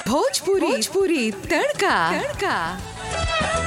भोजपुरी भोजपुरी तड़का तड़का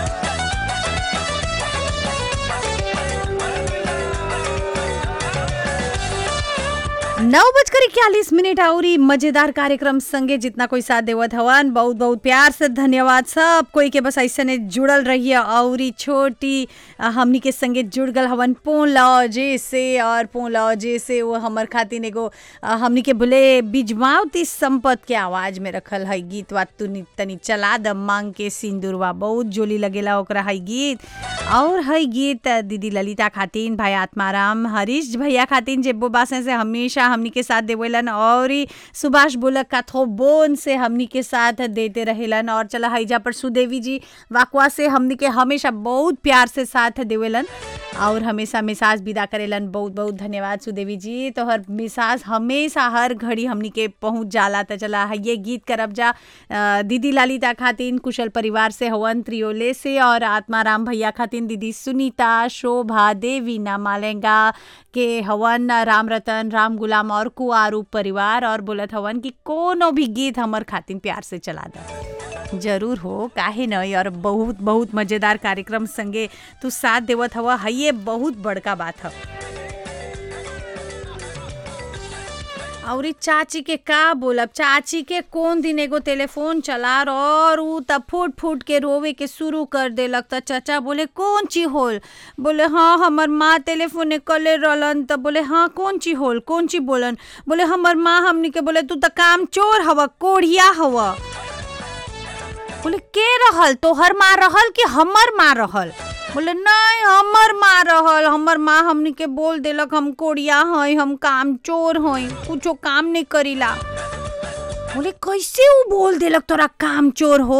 नौ बजकर इक्यालीस मिनट आउरी मजेदार कार्यक्रम संगे जितना कोई साथ देवत हवन बहुत बहुत प्यार से धन्यवाद सब कोई के बस ऐसे जुड़ल रहिए औरी छोटी अ, हमनी के संगे जुड़ गल हवन पोन लॉजे से और पोन लॉजे से वो हमर खातिर एगो अ, हमनी के बोले बिजमावती संपत के आवाज में रखल है गीत वा तू तनी चला द मांग के सिंदूरवा बहुत जोली लगेला ओकरा है गीत और है गीत दीदी ललिता खातिन भाई आत्माराम हरीश भैया खातिन जेबो बासे से हमेशा हमनी के साथ देवेलन और ई सुभाष बोलक का थो बोन से हमनी के साथ देते रहेलन और चला हैजा पर सुदेवी जी वाकवा से हमनी के हमेशा बहुत प्यार से साथ देवेलन और हमेशा मिसाज विदा करेलन बहुत बहुत धन्यवाद सुदेवी जी तो हर मिसाज हमेशा हर घड़ी हमनी के पहुंच जाला त चला है ये गीत करब जा अ, दीदी लालिता खातिन कुशल परिवार से हवन त्रियोले से और आत्माराम भैया खातिन दीदी सुनीता शोभा देवी नामालेंगा के हवन राम रतन राम गुलाम और कुआरू परिवार और बोलत हवन कि कोनो भी गीत हमर खातिन प्यार से चला दा जरूर हो काहे नहीं और बहुत बहुत मजेदार कार्यक्रम संगे तू साथ देवत हवा है ये बहुत बड़का बात है और ई चाची के का बोलब चाची के कौन दिन एगो टेलीफोन चला और ऊ तब फूट फूट के रोवे के शुरू कर देलक त चाचा बोले कौन ची होल बोले हाँ हमर माँ टेलीफोन कले रहलन त बोले हाँ कौन ची होल कौन ची बोलन बोले हमर माँ हमनी के बोले तू त काम चोर हवा कोढ़िया हवा बोले के रहल तोहर माँ रहल कि हमर माँ रहल बोले नहीं हमर माँ रहल हमर माँ हमनी के बोल देलक हम कोड़िया हई हम काम चोर हई कुछो काम नहीं करीला बोले कैसे ऊ बोल देलक तोरा काम चोर हो